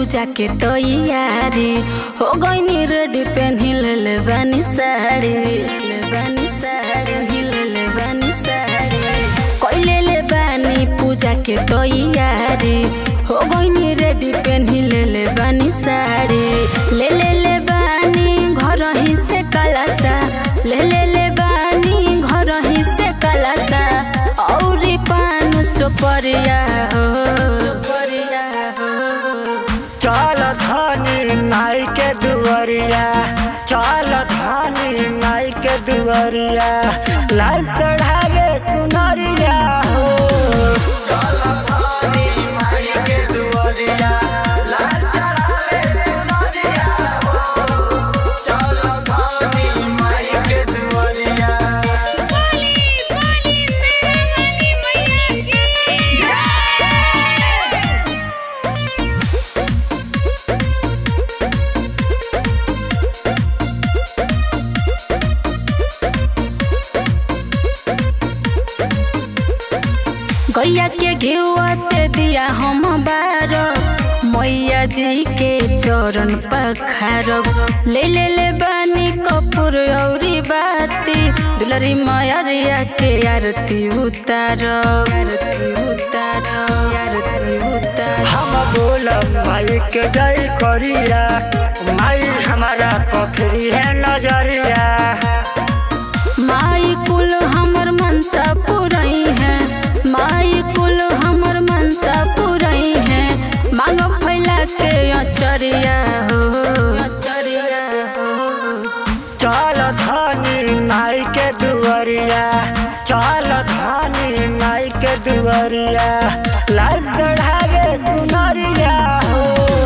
पूजा के तैयारी हो गईनी रेडी पेन्ही ले बानी साड़ी ले बानी साड़ी पेन्ही ले बानी साड़ी कइले ले बानी पूजा के तैयारी हो गईनी रेडी पेन्ही ले बानी साड़ी ले ले ले बानी घर ही से कलसा ले ले ले बानी घर ही से कलसा औरी पान सुपरिया हो सुपरिया हो चल धनी नाई के दुआरिया चल धनी नाई के दुआरिया लाल चढ़ावे चुनरिया हो गैया के घेुआ से दिया हम बार मैया जी के चरण पखारब ले ले ले बानी कपूर औरी बाती दुलरी मैरिया के आरती उतारब आरती उतारब आरती उतारब हम बोलब माई के जय करिया माई हमारा पोखरी है नजरिया माई कुल हमर मनसा पुरई है माई कुल हमर मनसा पुरई है मांग फैला के अचरिया हो अचरिया हो चल धनी नाई के दुआरिया चल धनी नाई के दुआरिया लाल चढ़ावे चुनरिया हो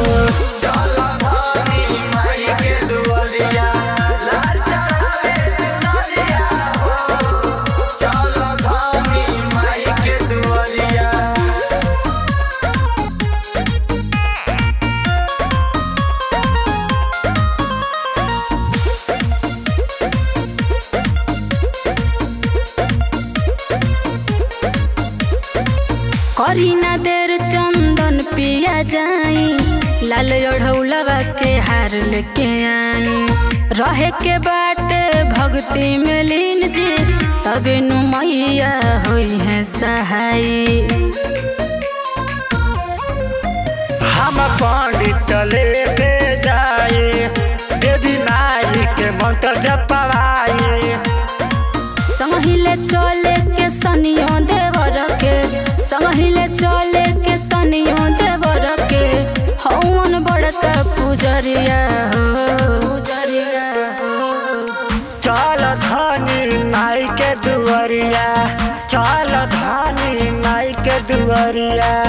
करी ना देर चंदन पिया जाई लाल ओढ़ौलवा के हार लेके आई रहे के बाटे भक्ति में लीन जी तबे नु मैया होई है सहाई हम पंडित लेके जाए देवी माई के मंत्र जपवाए संहिले चले के सनियो देवर के संहिले चले के सनियो देवर के हवन बड़का पुजरिया हो पुजरिया हो चल धनी नाई के दुआरिया चल धनी नाई के दुआरिया